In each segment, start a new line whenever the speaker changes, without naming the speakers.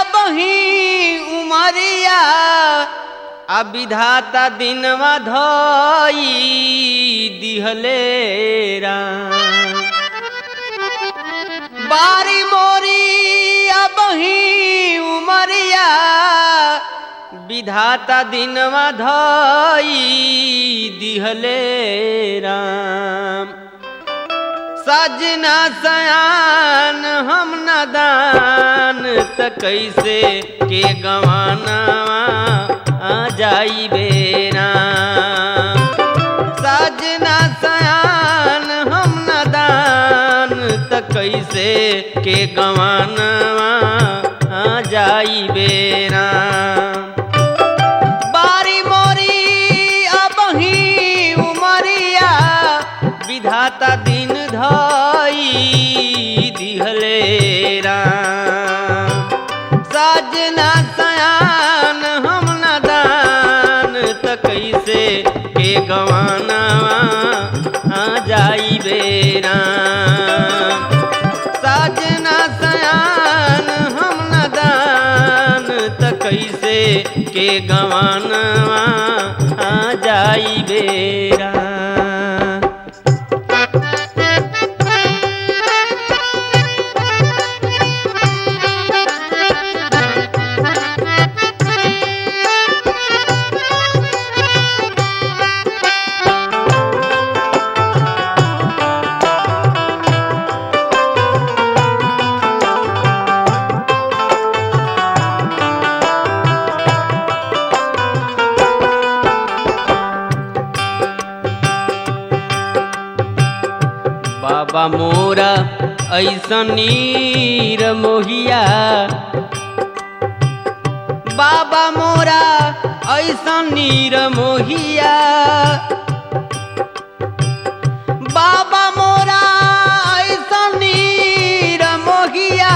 बही उमरिया आ विधाता दिनवा धई दिहले राम बारी मोरी बही उमरिया विधाता दिनवा धई दिहले राम सजना सयान हम नदान त कैसे के गवाना आ जाई बेरा सजना सयान हम नदान त कैसे के गवाना आ जाई बेरा बारी मोरी अबही उमरिया विधाता दिन धई दिहले राम सजना सयान हम नदान त कैसे के गवाना आ जाई बेरा सजना सयान हम नदान त कैसे के गवाना आ जाई बेरा बाबा मोरा ऐसन नीर मोहिया बाबा मोरा ऐसन नीर मोहिया बाबा मोरा ऐसन नीर मोहिया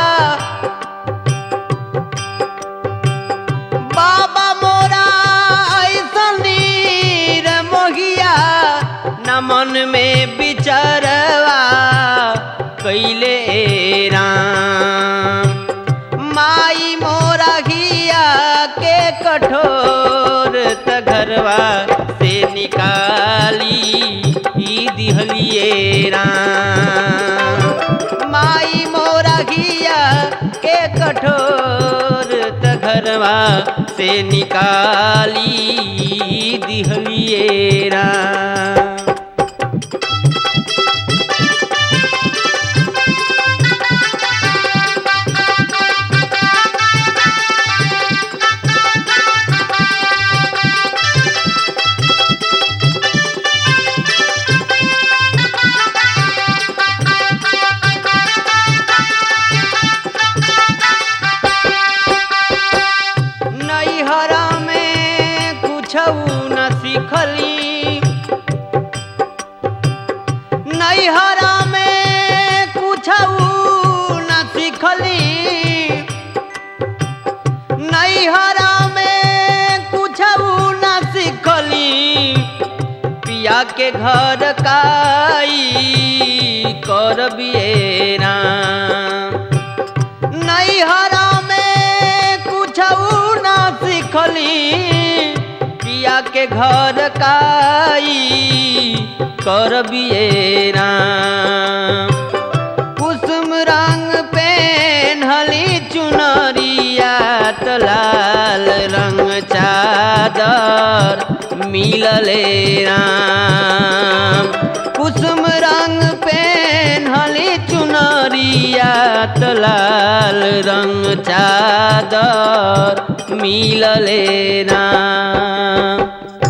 बाबा मोरा ऐसन नीर मोहिया न मन में बिचरवा कैले राम माई मोरा घिया के कठोर त घरवा से निकाली ई दिहलिए राम माई मोरा घिया के कठोर त घरवा से निकाली ई दिहलिए राम नैहरा में कुछ न सीखली नैहरा में कुछ न सीखली नैहरा में कुछ न सीखली पिया के घर काई कर बियेरा नैहरा में कुछ ना सीखली पिया के घर काई कर बियेरा कुसुम रंग पेन्हली चुनरिया त लाल रंग चादर मिलले राम कुसुम रंग पेन्हली चुनरिया त लाल रंग चादर मिलले राम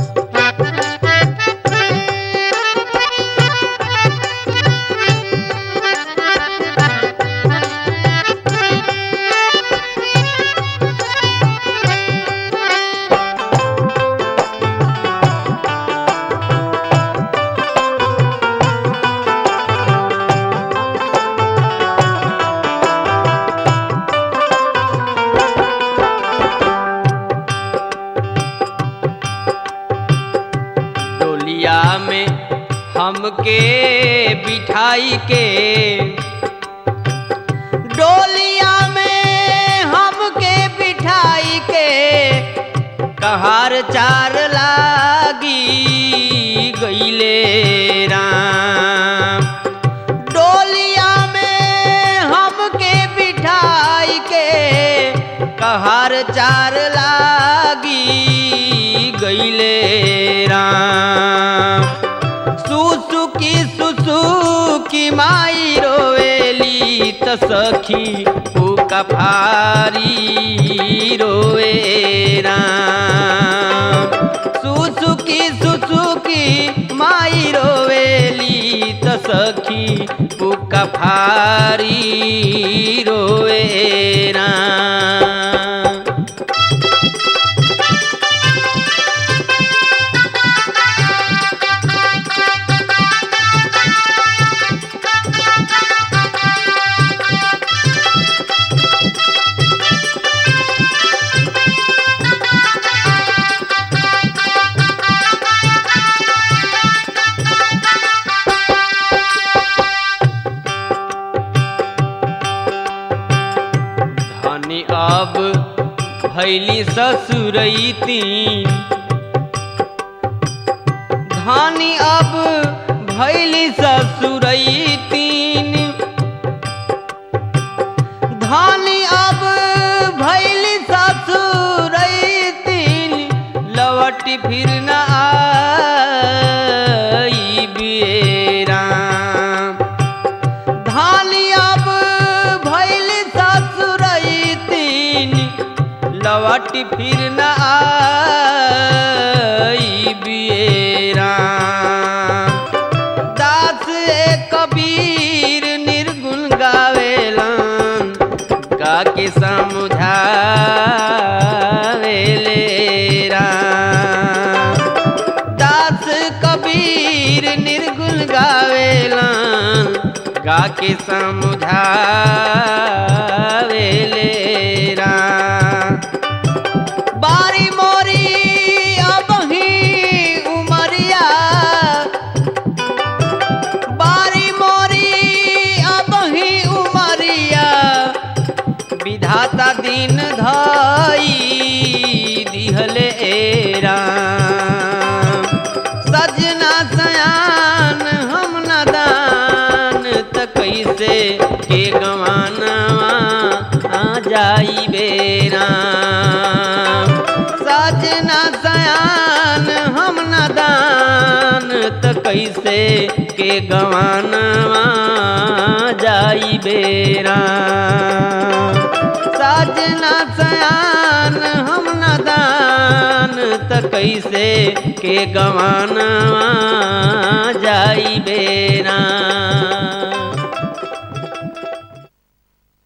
डोलिया में हमके बिठाई के डोलिया में हम कहार चार लागी गईले राम डोलिया में हमके बिठाई के कहार चार लागी गईले राम सुसुकी सुसुकी माई रोवेली त सखी पुका फारी रोए राम सुसुकी सुसुकी माई रोवेली त सखी पुका फारी रोए राम धनी अब भैली ससुरई तीन धनी अब भैली ससुरई तीन धनी अब भैली ससुरई तीन लवटी फिर न आई बियरा धानी अब भैल ससुरई तीन लवटी फिर न आई बियरा दास ए कबीर निर्गुण गावेलन गा के समझावेले राम दास कबीर निर्गुण गावेलन गा के समझावेले राम बारी मोरी अबही उमरिया बारी मोरी अबही उमरिया विधाता दिन धई दिहले राम सजना सयान हम नदान त कैसे के गवानवा आ जाई बेराम सजना सयान हम नदान त कैसे के गवानवा जाई बेराम साजना सयान हम नदान त कैसे के गवानवा जाई बेरा